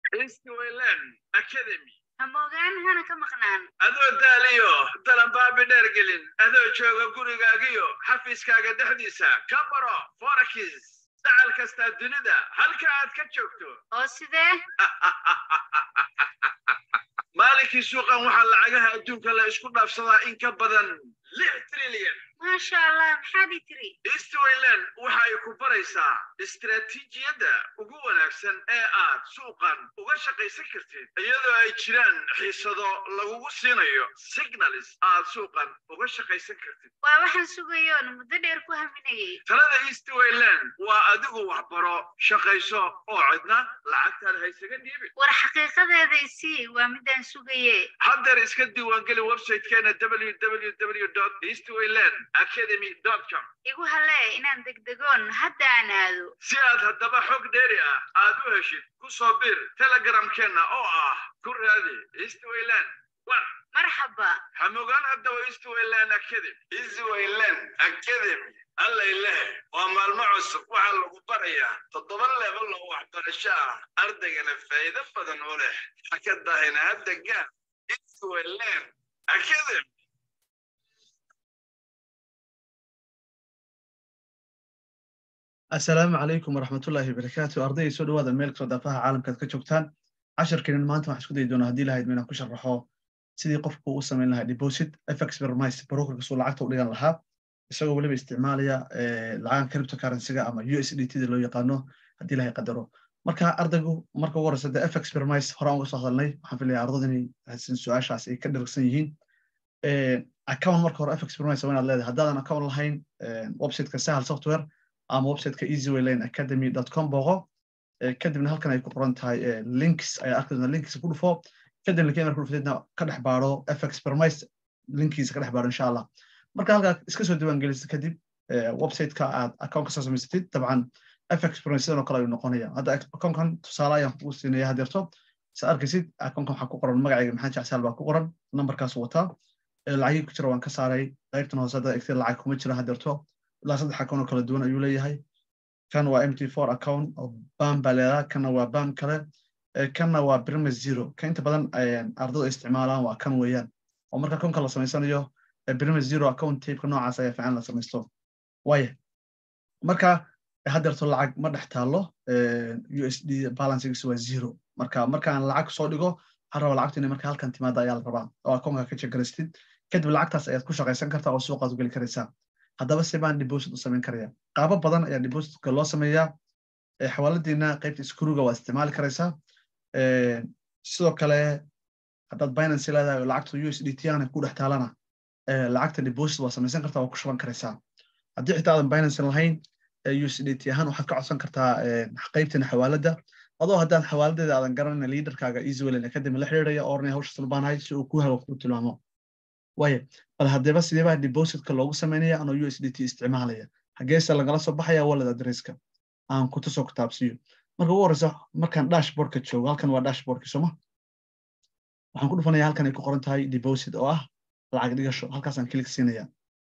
eastwayland academy hamogaan hana ka maqnaan adoo daaliyo dalambaabi dheergelin adoo jooga gurigaagiyo xafiiskaaga dhexdiisa ka baro forakis dacal kastaa dunida halka aad ka joogto oo sidee maalinkii suuqan waxaa lacagaha adduunka la isku dhaafsadaa in ka badan lix trilyan maasha allah maxaad ii tiri eastwayland waxa ay ku baraysaa istaraatiijiyadda ugu wanaagsan ee aad suuqan uga shaqaysan kartid iyadoo ay jiraan xiisado lagugu siinayo signalis aad suuqan uga shaqaysan kartid waa waxaan sugayoon muddo dheer ku haminayay talada eastwayland waa adigu waxbaro shaqayso oo cidna lacagtaada haysaga dhiibin war xaqiiqadeeda isii waa midaan sugaye haddeer iska diiwaangeli websitekeena www eastwayland academy com igu halee inaan degdegoon hadda aan aado si aad haddaba xog dheeri ah aad u heshid ku soo bir telegramkeenna oo ah ku raadi eastwayland one marxaba hamogaan haddaba eastwayland academy eastwayland academy allay leh waa maalmo cusub waxaa lagu barayaa toddoba leebal oo waxbarasho ah ardaygana faa'iido badan u leh hakadahayna hadda gaan eastwayland academy asalaamu calaykum waraxmatullaahi wabarakaatu ardayday soo dhawaada meel kastoo daafaha caalamkaad ka joogtaan casharkeenan maanta waxaan isku dayi doonaa haddii lahayd inaan ku sharaxo sidii qofku u samayn lahaa deposit fx vermise brokerka suu lacagta u dhigan lahaa isagoo weliba isticmaalaya lacagan cryptocurrencyga ama u s d t da loo yaqaano haddii lahay qadaro marka ardaygu marka ugu horeysa de fx vermise horaan uga soo hadalnay waxaan filaya ardada inay haysan su-aashaas ay ka dharagsan yihiin account marka hore fx vermise waa inaad leedahay haddaadan account lahayn websiteka sahal software ama websiteka easywayland academy com boqo kadibna halkan ay ku qoran tahay links ayaa arki doontaa linkiisa ku dhufo kadibna linkiya marka dhufatidna ka dhex baaro fx permise linkiisa ka dhex baaro insha allah marka halkaa iska soo diiwaan gelisa kadib websiteka aad account ka soo samaysatid dabcan fx permise sidan oo kale ayuu noqonaya hadda accountkan tusaale ayaan kugu siinaya hadeerto sa arkaysid accountkan waxaa ku qoran magacayga maxamed jacsaal baa ku qoran numberkaas wataa lacagii ku jira waan ka saaray qaybtan hoose hadda egtay lacag kuma jira hadeerto ilaa saddex account oo kala duwan ayuu leeyahay kan waa mt four account oo bam baa leedaha kanna waa bam kale kanna waa brimes zero ka inta badan ardadu ay isticmaalaan waa kan weeyaan oo marka akoonka la samaysanayo brimes zero account tapeka noocaas ayaa fiican la samaysto waaya marka haddeerto lacag ma dhex taallo u s d balancegiisu waa zero marka markaan lacag soo dhigo waxaan rabaa lacagtu inay marka halkan timaada ayaa la rabaa oo akoonka ka jegaraystid kadib lacagtaas ayaad ku shaqaysan kartaa oo suuqaad u geli karaysaa haddaba se baan deposit u samayn karaya qaabo badan ayaa depositka loo sameeyaa xawaaladiina qaybta iskuruga waa isticmaali karaysaa sidoo kale haddaad binance leedahay oo lacagta u s d t ana ku dhex taalana lacagta deposit waa samaysan kartaa waa ku shuban karaysaa haddii xitaa aadan binance lahayn u s d t ahaan waxaad ka codsan kartaa qaybtina xawaaladda adoo haddaan xawaaladeeda aadan garanayna leaderkaaga easywayland academy la xiriiraya oranaya hawshaas labaanahay si uu ku hago ku tilmaamo waaya bal haddaba sideebaa depositka loogu samaynaya anoo u s d t isticmaalaya hageese lagala soo baxaya wallet adresska aan ku tusoo kitaabsiiyo marka ugu horeysa markaan dashboardka joogo halkan waa dashboardki sooma waxaan ku dhufanaya halkan ay ku qoran tahay deposit oo ah lacag dhigasho halkaasaan kilik siinaya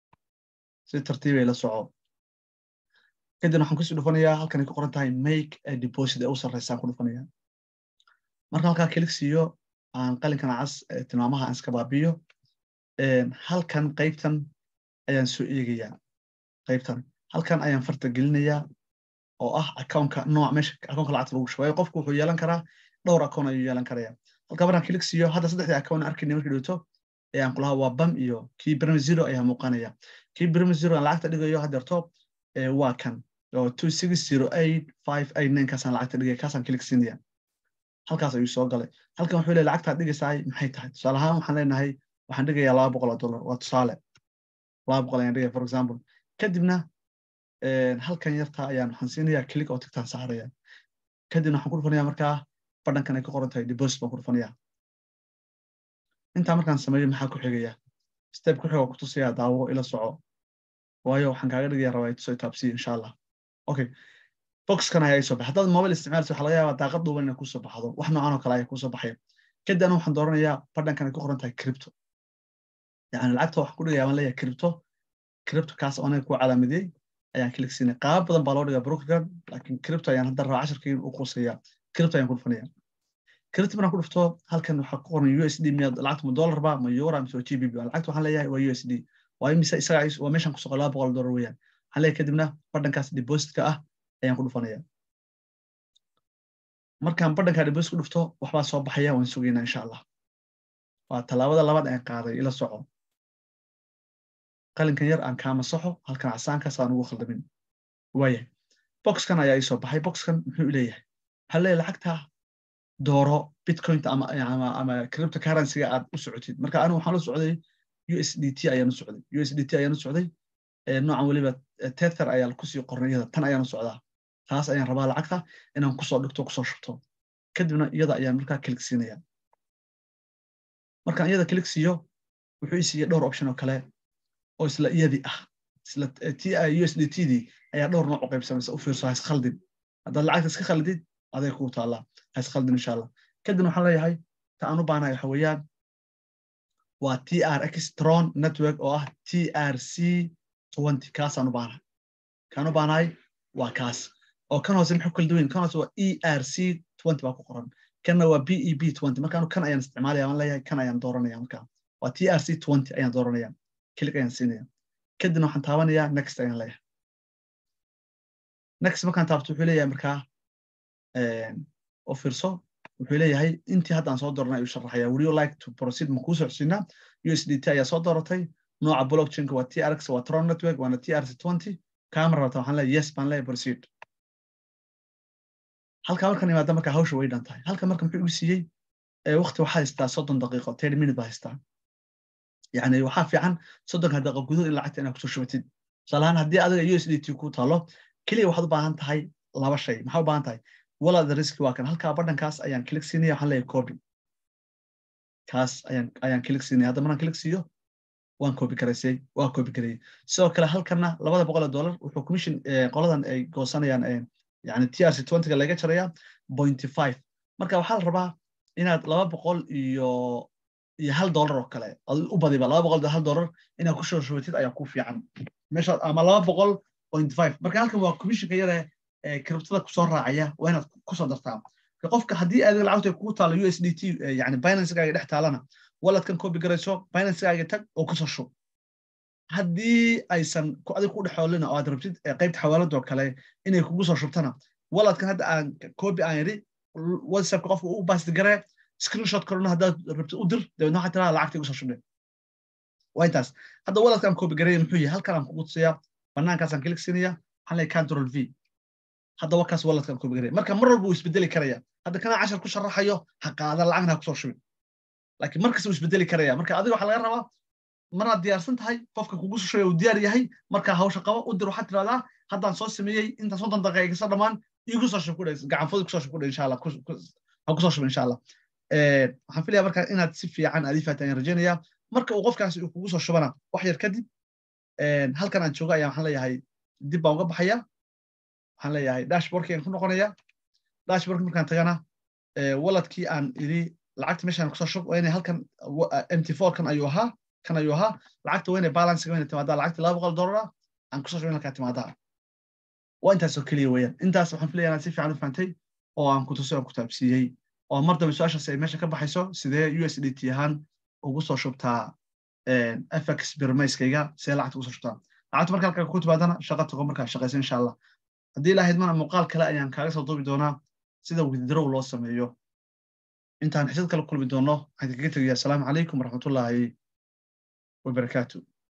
si tartiibay la soco kadibna waxaan kusii dhufanayaa halkan ay ku qoran tahay make a deposit ee u sarreysaan ku dhufanaya marka halkaa kilik siiyo aan qalinkan cas tilmaamaha aan iska baabiyo halkan qaybtan ayaan soo eegayaa qaybtan halkan ayaan farta gelinayaa oo ah accountka nooc meesha accountka lacagta lagu shubayo qofku wuxuu yeelan karaa dhowr account ayuu yeelan karaya halka markaan kilik siiyo hadda saddexdii account arkayna markii dhowto ayaan kulahaa waa bam iyo kii brime zero ayaa muuqanaya kii brime zero aan lacagta dhigayo haddeerto waa kan oo two six zero eight five eight nine kaasaan lacagta dhigaya kaasaan kilik siinaya halkaas ayuu soo galay halkan wuxuu leeyahay lacagtaad dhigaysaay maxay tahay tusaale ahaan waxaan leenahay waxaan dhigayaa laba boqol oo dollar waa tusaale laba boqol ayaan dhigaya for example kadibna halkan yarta ayaan waxaan siinayaa click oo tigtaan saaraya kadibna waxaan ku dhufanaya markaa badhankan ay ku qoran tahay deposit baan ku dhufanaya intaa markaan sameeyo maxaa ku xigaya step ku xiga ku tusaya daawo ila soco waayo waxaan kaaga dhigaya rabaa tusoo taabsiya insha allah okay boxkan ayaa soo baxay haddaad mobile isticmaalaysa waxaa laga yaabaa daaqad dhuuban inay kusoo baxdo wax noocan oo kale ayaa kusoo baxaya kadib anu waxaan dooranayaa badhankan ay ku qoran tahay crypto yani lacagta waxaan ku dhigaya baan leeyahay crypto crypto kaas oo anaga ku calaamadiyey ayaan kilik siinay qaab badan baa loo dhigaa brokerkan laakiin crypto ayaan hadda rabaa casharkii u qusaya crypto ayaan ku dhufanaya credit markaan ku dhufto halkan waxaa ku qoran u s d miyaad lacagta ma dollar ba ma euro mise g b b lacagta waxaan leeyahay waa u s d waa imise isaga waa meeshan ku soqo laba boqol dollar weeyaan waxaan leeyahay kadibna badhankaas depositka ah ayaan ku dhufanaya markaan badhankaa deposit ku dhufto waxbaa soo baxaya waan sugaynaa insha allah waa tallaabada labaad aan qaaday ila soco qalinkan yar aan kaama soxo halkan casaankaas aan ugu khaldamin waayahay boxkan ayaa ii soo baxay boxkan muxuu leeyahay waxaa leeyahay lacagta dooro bitcointa ama ama ama cryptocurrency-ga aad u socotid marka anigu waxaan la socday u s d t ayaan u socday u s d t ayaan u socday noocan weliba tether ayaa kusii qornay iyada tan ayaan u socdaa taas ayaan rabaa lacagta inaan kusoo dhigto kusoo shubto kadibna iyada ayaan markaa kilik siinaya markaan iyada kilik siiyo wuxuu ii siiyey dhowr option oo kale oo isla iyadii ah isla t u s d t dii ayaa dhowr nooc u qaybsamaysa u fiirso ha iskhaldin haddaad lacagta iska khaldid aday kuu taallaa ha iskhaldin insha allah kadibna waxaan leeyahay ta aan u baanahay waxa weeyaan waa t r x tron network oo ah t r c twenty kaasaan u baanahay kaan u baanahay waa kaas oo kan hoose muxuu kala duwan kan hoose waa e r c twenty baa ku qoran kanna waa b e b twenty markaanu kan ayaan isticmaalaya waan leeyahay kan ayaan dooranaya markaa waa t r c twenty ayaan dooranaya kilik ayaan siinaya kadibna waxaan taabanayaa next ayaan leeyahay next markaan taabto wuxuu leeyahay markaa oo fiirso wuxuu leeyahay intii haddaan soo dooranay ayuu sharaxaya would you like to proceed ma kuu socodsiinaa u s d t ayaa soo dooratay nooca blockchainka waa t r x waa tron network waana t r c twenty kaama rabata waxaan leeyahay yes baan leeyahay proceed halkaa markaan imaada markaa hawsha way dhan tahay halka marka muxuu igu siiyey waqti waxaa haystaa soddon daqiiqo thirty minute baa haystaa yani waxaa fiican soddonka daqiiqo gudahood in lacagta inaad kusoo shubatid tusaalahaan haddii adiga u s d t ku taalo keliya waxaad u baahan tahay laba shay maxaa u baahan tahay walada riski waa kan halkaa badhankaas ayaan kilik siinaya waxaan leeyahay copy kaas ayaan ayaan kilik siinaya hadda markaan kilik siiyo waan copy garaysay waa copy gareeyey sidoo kale halkanna labada boqol oo dollar wuxuu commission qoladan ay goosanayaan yani t r c twentyga laga jaraya pointy five marka waxaa la rabaa inaad laba boqol iyo iyo hal dollar oo kale u badiba laba boqol iyo hal dollar inaad ku soo shubatid ayaa ku fiican meesha ama laba boqol point five marka halkan waa commissionka yare criptada kusoo raacaya waa inaad kusoo dartaa qofka haddii adiga lacagta kugu taalo u s d t yani binancegaaga dhex taalana waladkan copy garayso binancegaaga tag oo kusoo shub haddii aysan adiga ku dhexoolina oo aad rabtid qaybta xawaaladoo kale inay kugu soo shubtana waladkan hadda aan copy aan yidhi whatsappka qofka u baasti garee screenshot kalena haddaad rabtid u dir dabeedna waxaa tiraa lacagta igu soo shubne waa intaas hadda waladkaan copy gareeya muxuu yahay halkan aan kugu tusayaa banaankaasaan kilik siinaya waxaan leeyahay control v hadda wakaas waladkaan copy gareeya marka mar walba wuu isbedeli karaya hadda kanaa cashar ku sharaxayo ha qaada lacagna ha kusoo shubin laakiin markasta wuu isbedeli karaya marka adiga waxaa laga rabaa maraad diyaarsan tahay qofka kugu soo shubaya uu diyaar yahay markaa hawsha qabo u dir waxaad tirahdaa haddaan soo sameeyey intaan soddon daqiiqa iga soo dhammaan igu soo shub ku dhe gacanfooda kusoo shub ku dhe insha allah ha kusoo shub insha allah waxaan filaya markaa inaad si fiican aad ii faata ayaan rajaynayaa marka uu qofkaasi uu kugu soo shubana wax yar kadib halkan aan jooga ayaa waxaan leeyahay dib baan uga baxaya waxaan leeyahay dashboardkii aan ku noqonaya dashboardki markaan tagana waladkii aan idhi lacagta meeshaan kusoo shub waa inay halkan mt four kan ayuu ahaa kan ayuu ahaa lacagta waa inay balancega waa inay timaadaa lacagta laba boqol dollar ah aan kusoo shubin halkaa timaadaa waa intaasoo keliya weeyaan intaas waxaan filaya inaad si fiican u fahantay oo aan ku tusay oo ku taabsiiyey oo mar dambe su-aashaas ay meesha ka baxayso sidee u s d t ahaan ugu soo shubtaa fx birmayskayga see lacagta ugu soo shubtaa lacagta marka halkaa ku timaadana shaqa tago markaa shaqaysa insha allah haddii ilahayd mana muuqaal kale ayaan kaaga soo duubi doonaa sida withdraw loo sameeyo intaan xisad kala kulmi doono waxaan kaga tegaya asalaamu calaykum waraxmatullaahi wabarakaatu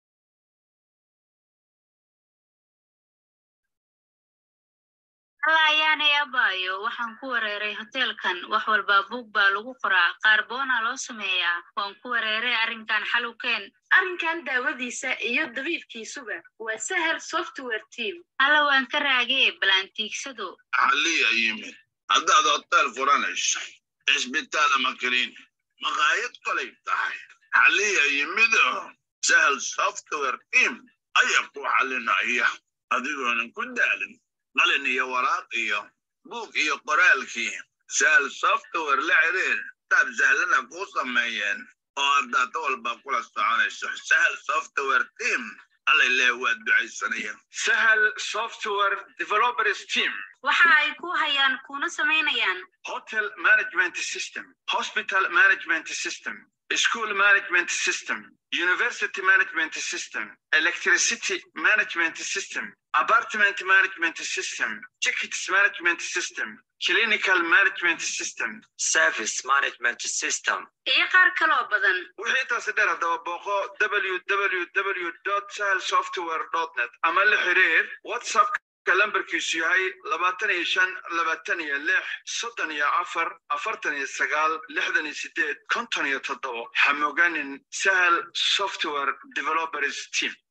alla ayaanay abaayo waxaan ku wareeray hoteelkan wax walbaa buug baa lagu qoraa qaar boona loo sameeyaa waan ku wareeray arrinkan xalukeen arrinkan daawadiisa iyo dabiibkiisuba waa sahel software team alla waan ka raagee balantiigsado xaliya yimid haddaad hoteel furanayso cisbitaal ama kaliin maqaayad kolay tahay xaliya yimido sahel software team ayaa ku xalinaya adigoonan ku daalin qalin iyo waraaq iyo buug iyo qoraalkii sahel software la xiriir taab sahlana kuu sameeyeen oo aad daato walba kula soconayso sahel software team alla ilaahay waa ducaysanaya sahal software developers team waxa ay ku hayaan kuna samaynayaan hotel management system hospital management system school management system university management system electricity management system apartment management system tickets management system clinical management system service management system iyo qaar kaloo badan wixii intaasi dheer haddaba booqo www sahal software net ama la xiriir whatsapp lambarkiisu yahay labaatan iyo shan labaatan iyo lix soddon iyo afar afartan iyo sagaal lixdan iyo sideed konton iyo toddobo hamoganin sahal software developers team